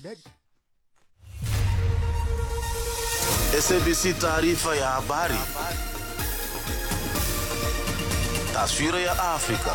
idadi SABC taarifa ya habari. Taswira ya Afrika.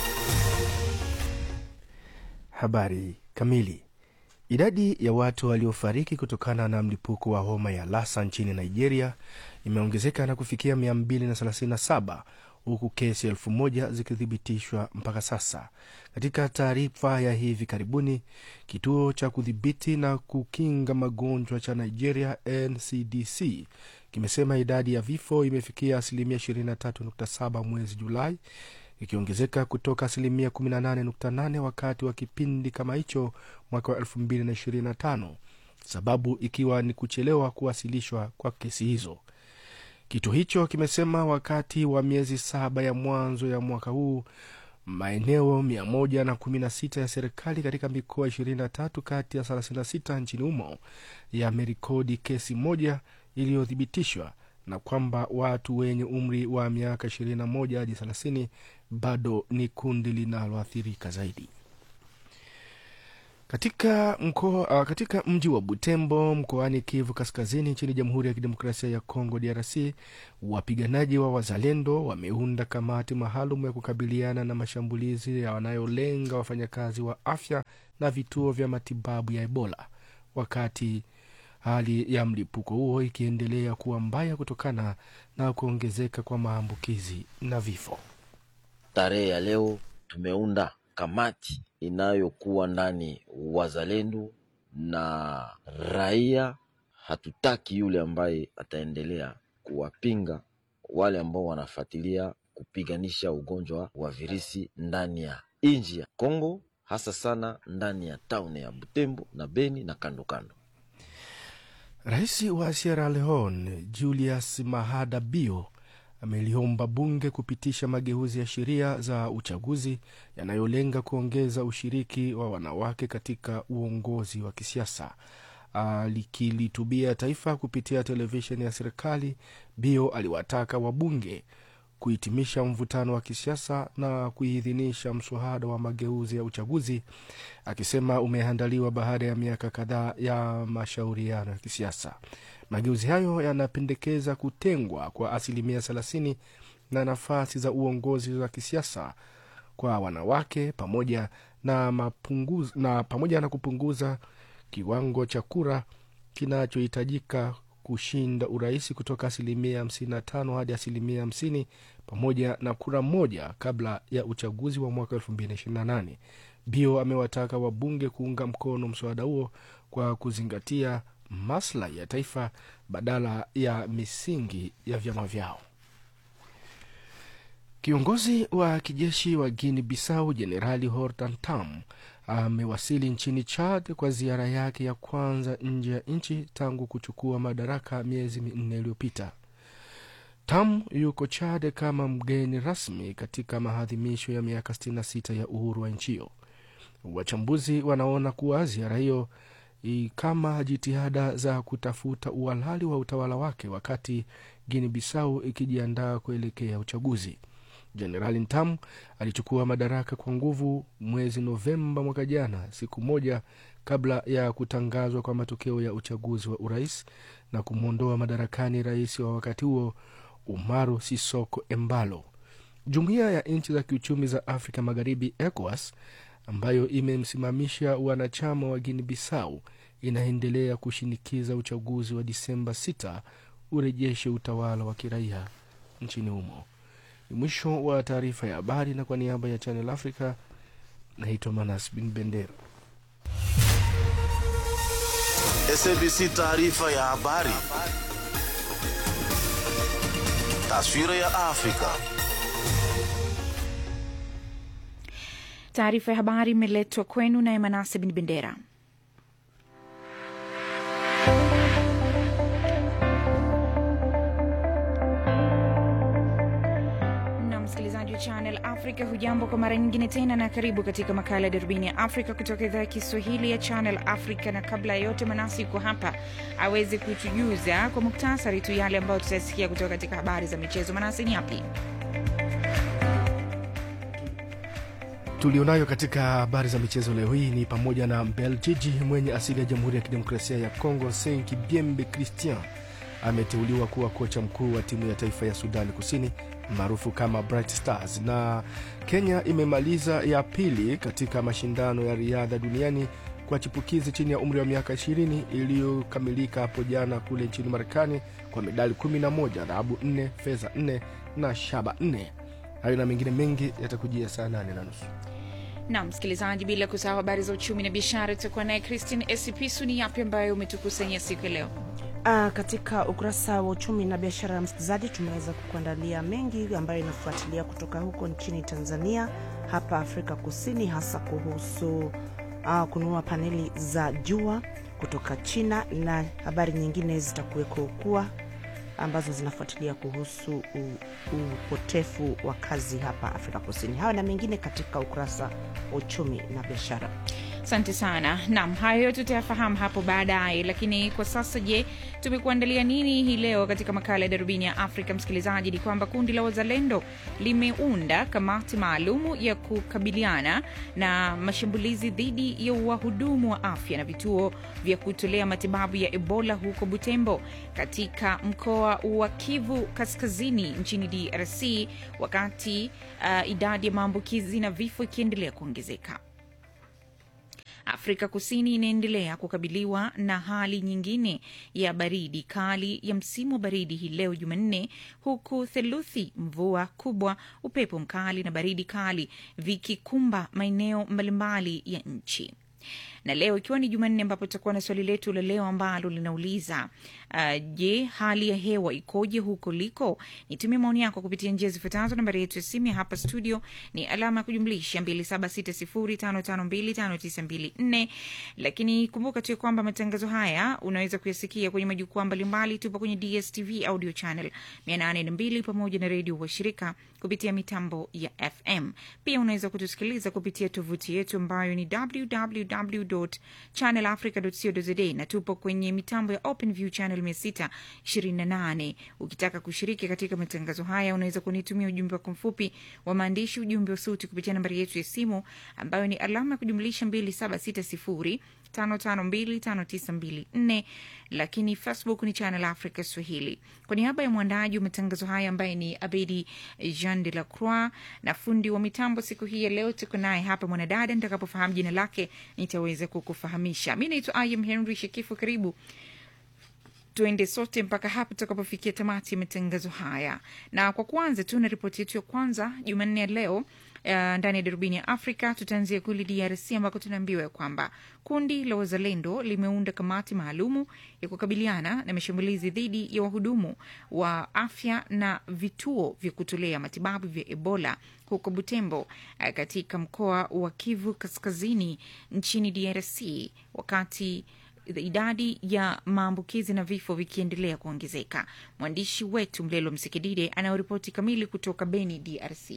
Habari kamili. Idadi ya watu waliofariki kutokana na mlipuko wa homa ya Lassa nchini Nigeria imeongezeka na kufikia 237 huku kesi elfu moja zikithibitishwa mpaka sasa. Katika taarifa ya hivi karibuni, kituo cha kudhibiti na kukinga magonjwa cha Nigeria NCDC kimesema idadi ya vifo imefikia asilimia 23.7 mwezi Julai, ikiongezeka kutoka asilimia 18.8 wakati wa kipindi kama hicho mwaka wa 2025, sababu ikiwa ni kuchelewa kuwasilishwa kwa kesi hizo. Kituo hicho kimesema wakati wa miezi saba ya mwanzo ya mwaka huu maeneo 116 ya serikali katika mikoa 23 kati ya 36 nchini humo yamerekodi kesi moja iliyothibitishwa na kwamba watu wenye umri wa miaka 21 hadi 30 bado ni kundi linaloathirika zaidi. Katika, mkoa, uh, katika mji wa Butembo mkoani Kivu Kaskazini nchini Jamhuri ya Kidemokrasia ya Kongo DRC, wapiganaji wa Wazalendo wameunda kamati maalum ya kukabiliana na mashambulizi yanayolenga wafanyakazi wa afya na vituo vya matibabu ya Ebola, wakati hali ya mlipuko huo ikiendelea kuwa mbaya kutokana na kuongezeka kwa maambukizi na vifo. Tarehe ya leo tumeunda kamati inayokuwa ndani wazalendo na raia. Hatutaki yule ambaye ataendelea kuwapinga wale ambao wanafuatilia kupiganisha ugonjwa wa virusi ndani ya nchi ya Kongo, hasa sana ndani ya tauni ya Butembo na Beni na kando kando. Rais wa Sierra Leone Julius Mahada Bio ameliomba bunge kupitisha mageuzi ya sheria za uchaguzi yanayolenga kuongeza ushiriki wa wanawake katika uongozi wa kisiasa. Alikilitubia taifa kupitia televisheni ya serikali, Bio aliwataka wabunge kuhitimisha mvutano wa kisiasa na kuidhinisha mswada wa mageuzi ya uchaguzi, akisema umeandaliwa baada ya miaka kadhaa ya mashauriano ya kisiasa. Mageuzi hayo yanapendekeza kutengwa kwa asilimia thelathini na nafasi za uongozi wa kisiasa kwa wanawake pamoja na, mapunguz, na pamoja na kupunguza kiwango cha kura kinachohitajika kushinda urais kutoka asilimia 55 hadi asilimia 50 pamoja na kura moja kabla ya uchaguzi wa mwaka 2028. Bio amewataka wabunge kuunga mkono mswada huo kwa kuzingatia maslahi ya taifa badala ya misingi ya vyama vyao. Kiongozi wa kijeshi wa Guinea Bissau Jenerali Hortan Tam amewasili nchini Chad kwa ziara yake ya kwanza nje ya nchi tangu kuchukua madaraka miezi minne iliyopita. Tam yuko Chad kama mgeni rasmi katika maadhimisho ya miaka 66 ya uhuru wa nchi hiyo. Wachambuzi wanaona kuwa ziara hiyo kama jitihada za kutafuta uhalali wa utawala wake wakati Guinea Bissau ikijiandaa kuelekea uchaguzi. Jenerali Ntamu alichukua madaraka kwa nguvu mwezi Novemba mwaka jana, siku moja kabla ya kutangazwa kwa matokeo ya uchaguzi wa urais na kumwondoa madarakani rais wa wakati huo Umaru Sisoko Embalo. Jumuiya ya nchi za kiuchumi za Afrika Magharibi, ECOWAS, ambayo imemsimamisha wanachama wa Guinea Bissau inaendelea kushinikiza uchaguzi wa Disemba 6 urejeshe utawala wa kiraia nchini humo. Ni mwisho wa taarifa ya habari, na kwa niaba ya Channel Africa naitwa Manas Bin Bendera. SABC taarifa ya habari. Taswira ya Afrika. Taarifa ya habari imeletwa kwenu naye Manase Bin Bendera. na msikilizaji wa Channel Africa, hujambo kwa mara nyingine tena, na karibu katika makala ya darubini ya Afrika kutoka idhaa ya Kiswahili ya Channel Africa. Na kabla ya yote, Manasi yuko hapa aweze kutujuza kwa muktasari tu yale ambayo tutasikia kutoka katika habari za michezo. Manasi, ni yapi? tulionayo katika habari za michezo leo hii ni pamoja na Mbeljiji mwenye asili ya Jamhuri ya Kidemokrasia ya Kongo, Senki Biembe Christian ameteuliwa kuwa kocha mkuu wa timu ya taifa ya Sudani Kusini maarufu kama Bright Stars, na Kenya imemaliza ya pili katika mashindano ya riadha duniani kwa chipukizi chini ya umri wa miaka 20 iliyokamilika hapo jana kule nchini Marekani kwa medali 11, dhahabu 4, fedha 4 na shaba 4. Hayo na mengine mengi yatakujia saa 8 na nusu. na msikilizaji, bila kusahau habari za uchumi na biashara, tutakuwa naye Christine Esipisu. Ni yapi ambayo umetukusanyia siku ya leo? Ah, katika ukurasa wa uchumi na biashara ya msikilizaji, tumeweza kukuandalia mengi ambayo inafuatilia kutoka huko nchini Tanzania, hapa Afrika Kusini, hasa kuhusu ah, kununua paneli za jua kutoka China, na habari nyingine zitakuweko kuwa ambazo zinafuatilia kuhusu u- upotefu wa kazi hapa Afrika Kusini. Hayo na mengine katika ukurasa wa uchumi na biashara. Asante sana. Naam, hayo yote tutayafahamu hapo baadaye, lakini kwa sasa, je, tumekuandalia nini hii leo katika makala ya darubini ya Afrika? Msikilizaji, ni kwamba kundi la wazalendo limeunda kamati maalumu ya kukabiliana na mashambulizi dhidi ya wahudumu wa afya na vituo vya kutolea matibabu ya Ebola huko Butembo katika mkoa wa Kivu Kaskazini nchini DRC, wakati uh, idadi ya maambukizi na vifo ikiendelea kuongezeka. Afrika Kusini inaendelea kukabiliwa na hali nyingine ya baridi kali ya msimu wa baridi hii leo Jumanne, huku theluthi, mvua kubwa, upepo mkali na baridi kali vikikumba maeneo mbalimbali ya nchi na leo ikiwa ni Jumanne, ambapo tutakuwa na swali letu la leo ambalo linauliza uh, je, hali ya hewa ikoje huko liko? Nitumie maoni yako kupitia njia zifuatazo. Nambari yetu ya simu ya hapa studio ni alama ya kujumlisha 276055259254. Lakini kumbuka tu ya kwamba matangazo haya unaweza kuyasikia kwenye majukwaa mbalimbali. Tupo kwenye DSTV audio channel 802 pamoja na redio washirika kupitia mitambo ya FM. Pia unaweza kutusikiliza kupitia tovuti yetu ambayo ni www.channelafrica.co.za na tupo kwenye mitambo ya OpenView channel 628. Ukitaka kushiriki katika matangazo haya, unaweza kunitumia ujumbe wako mfupi wa maandishi, ujumbe wa sauti kupitia nambari yetu ya simu ambayo ni alama ya kujumlisha 2760 5525924 lakini Facebook ni Channel Africa Swahili. Kwa niaba ya mwandaji wa matangazo haya ambaye ni Abedi Jean de la Croix na fundi wa mitambo siku hii ya leo, tuko naye hapa mwanadada. Nitakapofahamu jina lake nitaweza kukufahamisha. Mi naitwa Im Henry Shekifu. Karibu tuende sote mpaka hapa tutakapofikia tamati ya matangazo haya, na kwa kwanza tu na ripoti yetu ya kwanza Jumanne ya leo Uh, ndani ya darubini ya Afrika tutaanzia kule DRC ambako tunaambiwa ya kwamba kundi la wazalendo limeunda kamati maalumu ya kukabiliana na mashambulizi dhidi ya wahudumu wa afya na vituo vya kutolea matibabu vya Ebola huko Butembo, uh, katika mkoa wa Kivu Kaskazini nchini DRC wakati idadi ya maambukizi na vifo vikiendelea kuongezeka. Mwandishi wetu Mlelo Msikidide anayoripoti kamili kutoka Beni, DRC.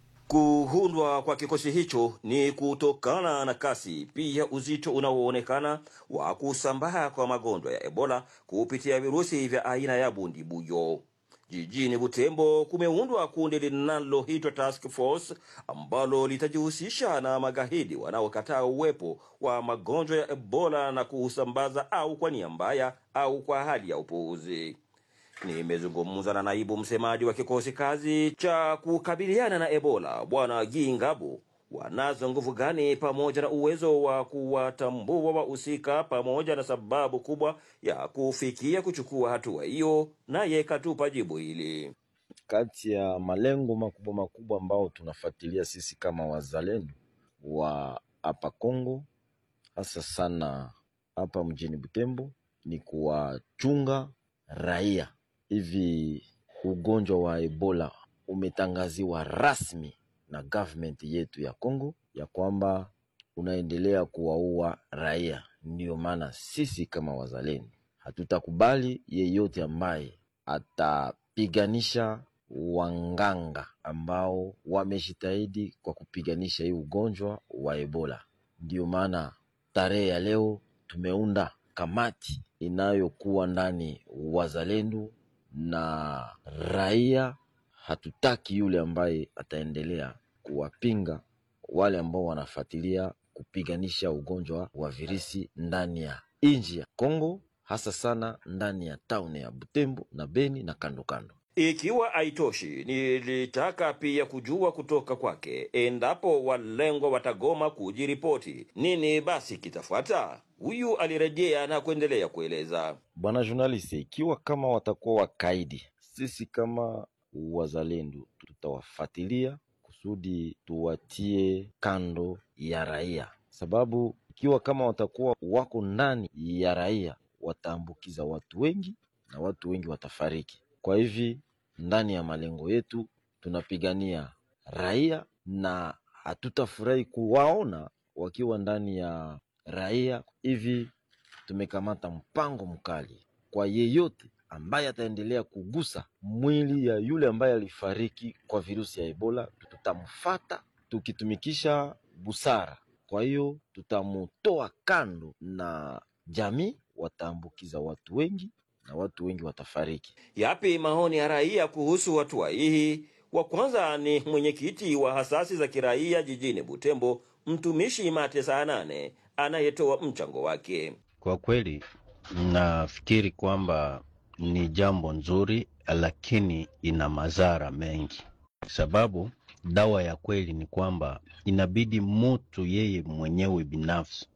Kuundwa kwa kikosi hicho ni kutokana na kasi pia uzito unaoonekana wa kusambaa kwa magonjwa ya Ebola kupitia virusi vya aina ya bundibuyo. Jijini Butembo kumeundwa kundi linaloitwa Task Force ambalo litajihusisha na magaidi wanaokataa uwepo wa magonjwa ya Ebola na kuusambaza au kwa nia mbaya au kwa hali ya upuuzi. Nimezungumza na naibu msemaji wa kikosi kazi cha kukabiliana na Ebola Bwana Gingabu. Wanazo nguvu gani pamoja na uwezo wa kuwatambua wahusika pamoja na sababu kubwa ya kufikia kuchukua hatua hiyo? Naye katupa jibu hili. Kati ya malengo makubwa makubwa ambao tunafuatilia sisi kama wazalendo wa hapa Kongo, hasa sana hapa mjini Butembo, ni kuwachunga raia. Hivi ugonjwa wa Ebola umetangaziwa rasmi na government yetu ya Kongo ya kwamba unaendelea kuwaua raia. Ndiyo maana sisi kama wazalendo hatutakubali yeyote ambaye atapiganisha wanganga ambao wamejitahidi kwa kupiganisha hii ugonjwa wa Ebola. Ndiyo maana tarehe ya leo tumeunda kamati inayokuwa ndani wazalendo na raia. Hatutaki yule ambaye ataendelea kuwapinga wale ambao wanafuatilia kupiganisha ugonjwa wa virusi ndani ya nchi ya Kongo, hasa sana ndani ya tauni ya Butembo na Beni na kando kando. Ikiwa haitoshi, nilitaka pia kujua kutoka kwake endapo walengwa watagoma kujiripoti, nini basi kitafuata? Huyu alirejea na kuendelea kueleza. Bwana journalist, ikiwa kama watakuwa wakaidi, sisi kama wazalendo tutawafuatilia kusudi tuwatie kando ya raia, sababu ikiwa kama watakuwa wako ndani ya raia wataambukiza watu wengi na watu wengi watafariki. Kwa hivi ndani ya malengo yetu tunapigania raia na hatutafurahi kuwaona wakiwa ndani ya raia. Hivi tumekamata mpango mkali kwa yeyote ambaye ataendelea kugusa mwili ya yule ambaye alifariki kwa virusi ya Ebola, tutamfata tukitumikisha busara. Kwa hiyo tutamutoa kando na jamii, wataambukiza watu wengi na watu wengi watafariki. Yapi maoni ya raia kuhusu hatua hii? Wa kwanza ni mwenyekiti wa hasasi za kiraia jijini Butembo, mtumishi Mate saa nane anayetoa mchango wake. Kwa kweli nafikiri kwamba ni jambo nzuri, lakini ina madhara mengi, sababu dawa ya kweli ni kwamba inabidi mtu yeye mwenyewe binafsi